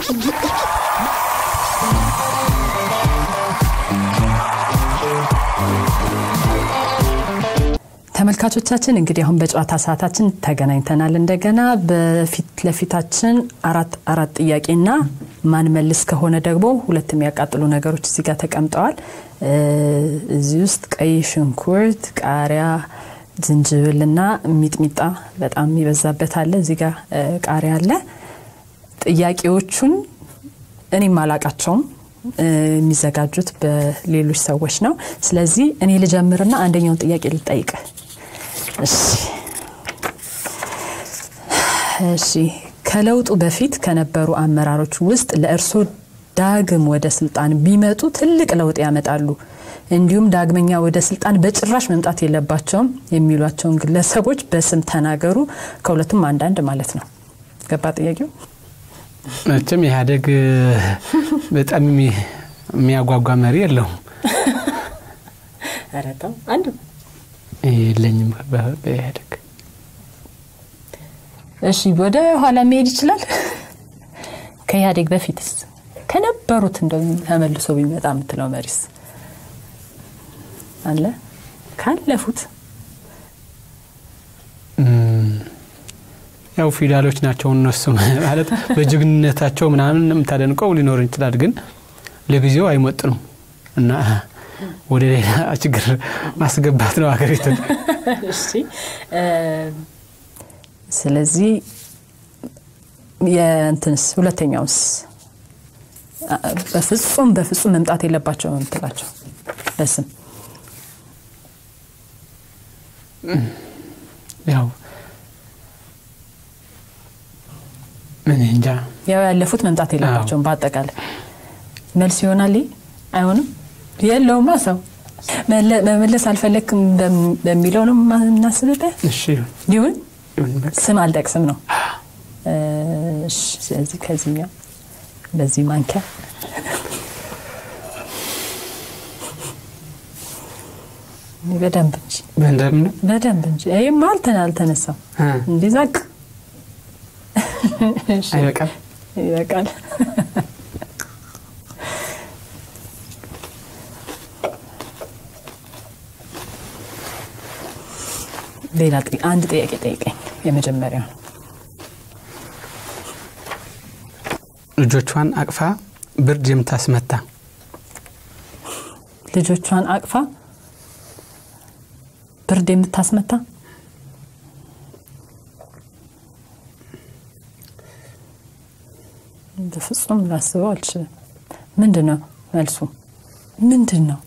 ተመልካቾቻችን እንግዲህ አሁን በጨዋታ ሰዓታችን ተገናኝተናል። እንደገና በፊት ለፊታችን አራት አራት ጥያቄና ማን መልስ ከሆነ ደግሞ ሁለት የሚያቃጥሉ ነገሮች እዚህ ጋር ተቀምጠዋል። እዚህ ውስጥ ቀይ ሽንኩርት፣ ቃሪያ፣ ዝንጅብልና ሚጥሚጣ በጣም የሚበዛበት አለ። እዚህ ጋር ቃሪያ አለ። ጥያቄዎቹን እኔም አላቃቸውም የሚዘጋጁት በሌሎች ሰዎች ነው። ስለዚህ እኔ ልጀምርና አንደኛውን ጥያቄ ልጠይቅ። እሺ ከለውጡ በፊት ከነበሩ አመራሮች ውስጥ ለእርሶ ዳግም ወደ ስልጣን ቢመጡ ትልቅ ለውጥ ያመጣሉ እንዲሁም ዳግመኛ ወደ ስልጣን በጭራሽ መምጣት የለባቸውም የሚሏቸውን ግለሰቦች በስም ተናገሩ። ከሁለቱም አንዳንድ ማለት ነው። ገባ ጥያቄው? መቼም ኢህአዴግ በጣም የሚያጓጓ መሪ የለውም። ኧረ ተው አንዱ የለኝም በኢህአዴግ። እሺ ወደ ኋላ መሄድ ይችላል። ከኢህአዴግ በፊትስ ከነበሩት እንደው ተመልሶ ቢመጣ የምትለው መሪስ አለ? ካለፉት ያው ፊውዳሎች ናቸው እነሱ ማለት በጀግንነታቸው ምናምን የምታደንቀው ሊኖር ይችላል፣ ግን ለጊዜው አይመጥኑም እና ወደ ሌላ ችግር ማስገባት ነው ሀገሪቱን። ስለዚህ የእንትንስ ሁለተኛውስ በፍጹም በፍጹም መምጣት የለባቸው የምትላቸው በስም ያው ምን እንጃ ያው ያለፉት መምጣት የለባቸውም። በአጠቃላይ መልስ ይሆናል። አይሆንም የለውማ ሰው መመለስ አልፈለግክም በሚለው ነው የምናስብበት። እሺ ይሁን ስም አልጠቅስም ነው። ስለዚህ ከዚህኛው በዚህ ማንኪያ በደንብ እንጂ በደንብ ነው በደንብ እንጂ ይህማ አልተን አልተነሳም እንዲህ ዛቅ አይበቃም። ይበቃል። ሌላ አንድ ጥያቄ ጠይቀኝ። የመጀመሪያው ነው። ልጆቿን አቅፋ ብርድ የምታስመታ ልጆቿን አቅፋ ብርድ የምታስመታ በፍጹም ላስበው አልችልም። ምንድን ነው መልሱ? ምንድን ነው?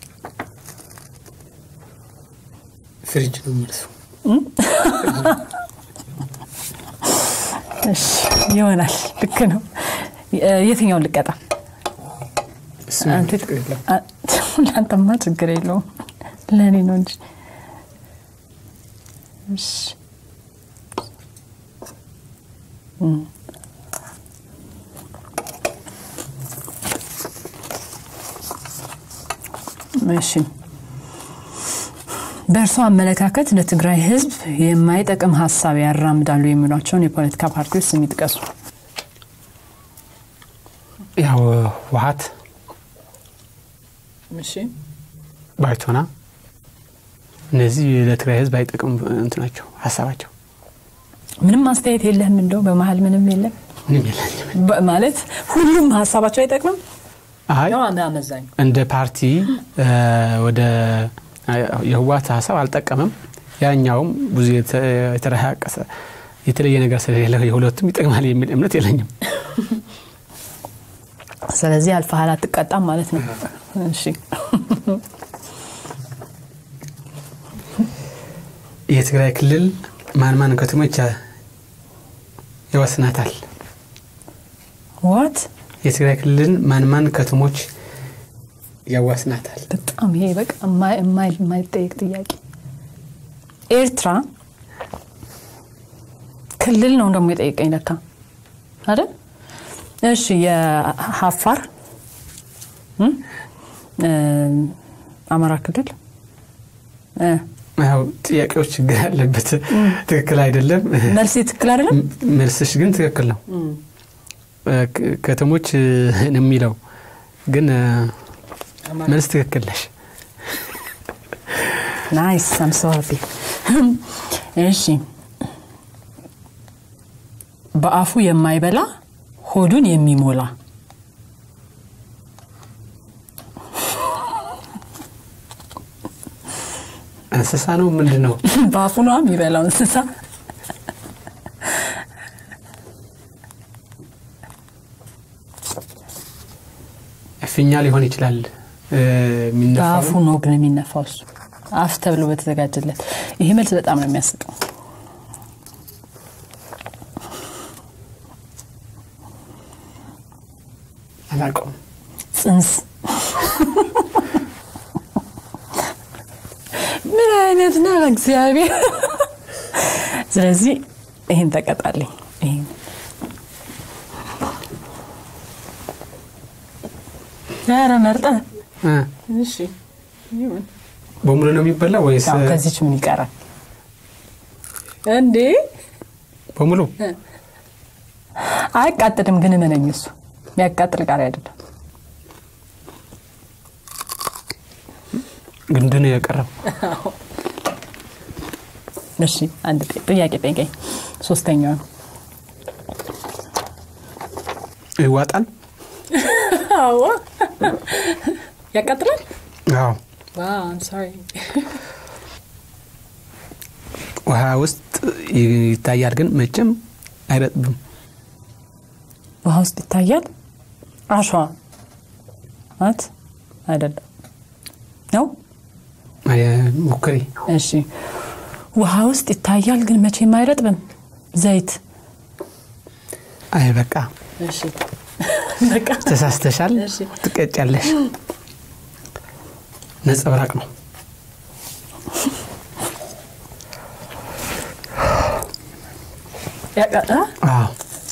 ፍሪጅ ነው መልሱ። እሺ ይሆናል። ልክ ነው። የትኛውን ልቀጣ? ለአንተማ ችግር የለውም ለእኔ ነው እንጂ። እሺ እሺ በእርሶ አመለካከት ለትግራይ ሕዝብ የማይጠቅም ሀሳብ ያራምዳሉ የሚሏቸውን የፖለቲካ ፓርቲዎች ስም ይጥቀሱ። ያው ውሀት፣ ባይቶና እነዚህ ለትግራይ ሕዝብ አይጠቅም እንትናቸው ሀሳባቸው ምንም አስተያየት የለህም? እንደው በመሀል ምንም የለም ምንም የለኝም ማለት ሁሉም ሀሳባቸው አይጠቅምም። አይ ያው አመዛኙ እንደ ፓርቲ ወደ የህወሓት ሀሳብ አልጠቀምም። ያኛውም ብዙ የተረቀሰ የተለየ ነገር ስለሌለ የሁለቱም ይጠቅማል የሚል እምነት የለኝም። ስለዚህ አልፈሃል፣ አትቀጣም ማለት ነው። እሺ የትግራይ ክልል ማን ማን ከተሞች ይወስናታል? ዋት የትግራይ ክልልን ማን ማን ከተሞች ያዋስናታል? በጣም ይሄ በቃ የማይጠየቅ ጥያቄ። ኤርትራ ክልል ነው ደግሞ የጠየቀኝ ለካ አይደል? እሺ የሀፋር አማራ ክልል ያው ጥያቄዎች ችግር ያለበት ትክክል አይደለም። መልሴ ትክክል አይደለም። መልስሽ ግን ትክክል ነው። ከተሞች ነው የሚለው ግን መልስ ትክክል ነሽ። ናይስ አም ሶ ሃፒ። እሺ በአፉ የማይበላ ሆዱን የሚሞላ እንስሳ ነው ምንድን ነው? በአፉ ነው የሚበላው እንስሳ ፊኛ ሊሆን ይችላል የሚነፋው በአፉ ነው ግን የሚነፋው እሱ አፍ ተብሎ በተዘጋጀለት። ይሄ መልስ በጣም ነው የሚያስቀው። አላውቀውም። ጽንስ ምን አይነት ነው እግዚአብሔር። ስለዚህ ይህን ተቀጣልኝ። ይህን ኧረ መርጠህ እ እሺ ይሁን። በሙሉ ነው የሚበላ ወይስ አዎ፣ ከዚች ምን ይቀራል እንዴ? በሙሉ? አያቃጥልም፣ ግን እመነኝ እሱ የሚያቃጥል ቃሪ አይደለም። ግንድ ነው የቀረው። እሺ አንድ ጥ- ጥያቄ ጠይቀኝ። ሶስተኛው ይዋጣል? አዎ ያቃጥላል። አዎ። ሶሪ ውሃ ውስጥ ይታያል፣ ግን መቼም አይረጥብም። ውሃ ውስጥ ይታያል። አሸዋ ናት አይደለም ነው። አይ፣ ሞክሪ። እሺ ውሃ ውስጥ ይታያል፣ ግን መቼም አይረጥብም። ዘይት። አይ በቃ እሺ በቃ ተሳስተሻል፣ እሺ። ትቀጫለሽ። ነጸብራቅ ነው። ያቃ- አ? አዎ።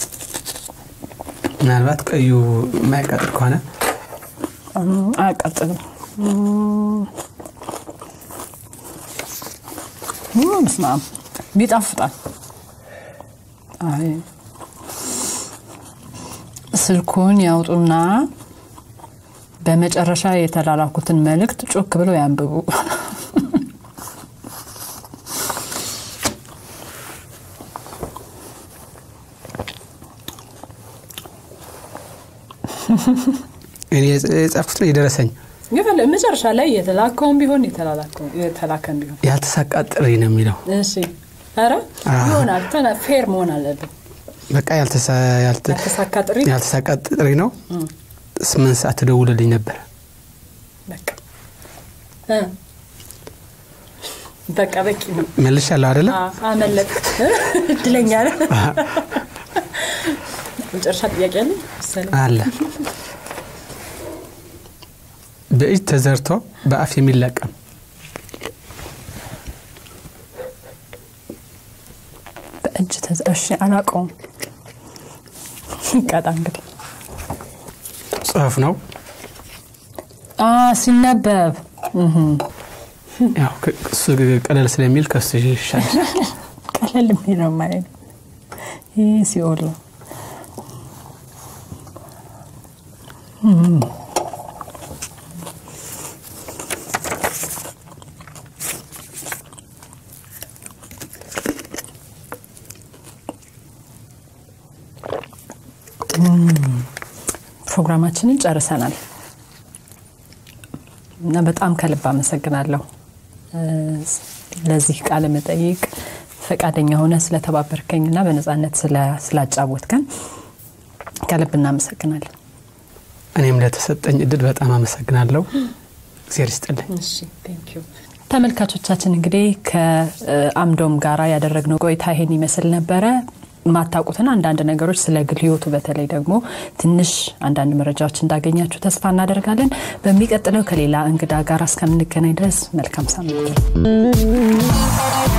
ምናልባት ቀዩ የማያቃጥል ከሆነ እም፣ አያቃጥልም። በስመ አብ ይጣፍጣል። አይ ስልኩን ያውጡና በመጨረሻ የተላላኩትን መልእክት ጮክ ብለው ያንብቡ። እኔ የጻፍኩት ነው የደረሰኝ። ይፈለ መጨረሻ ላይ የተላከውን ቢሆን የተላላከውን- የተላከን ቢሆን ያልተሳካ ጥሪ ነው የሚለው። እሺ፣ ኧረ አዎ። ይሆናል። ተና- ፌር መሆን አለብን። በቃ ያልተሳ- ያልተ- ያልተሳካ ጥሪ ያልተሳካ ጥሪ ነው። ስምንት ሰዓት ትደውልልኝ ነበር። በቃ እ በቃ በቂ ነው። መልሻለሁ አይደለ? አ- አመለጥ እድለኛ ነህ። መጨረሻ ጥያቄ አለ መሰለኝ። አለ በእጅ ተዘርቶ በአፍ የሚለቀም በእጅ ተዘ እሺ፣ አላውቀውም። ቀጣ እንግዲህ ጽሑፍ ነው። አ ሲነበብ ያው ከ- እሱ ቀለል ስለሚል ከሱ ይሻላል። ቀለል የሚለው ማለት ነው። ይህ ሲኦል ነው። ፕሮግራማችንን ጨርሰናል እና በጣም ከልብ አመሰግናለሁ እ፣ ለዚህ ቃለ መጠይቅ ፈቃደኛ ሆነ ስለተባበርከኝና በነፃነት ስለ- ስላጫወትከን ከልብ እናመሰግናለን። እኔም ለተሰጠኝ እድል በጣም አመሰግናለሁ። እግዚአብሔር ይስጥልኝ። ተመልካቾቻችን እንግዲህ ከአምዶም ጋራ ያደረግነው ቆይታ ይሄን ይመስል ነበረ። የማታውቁትን አንዳንድ ነገሮች ስለ ግል ሕይወቱ በተለይ ደግሞ ትንሽ አንዳንድ መረጃዎች እንዳገኛችሁ ተስፋ እናደርጋለን። በሚቀጥለው ከሌላ እንግዳ ጋር እስከምንገናኝ ድረስ መልካም ሳምንት።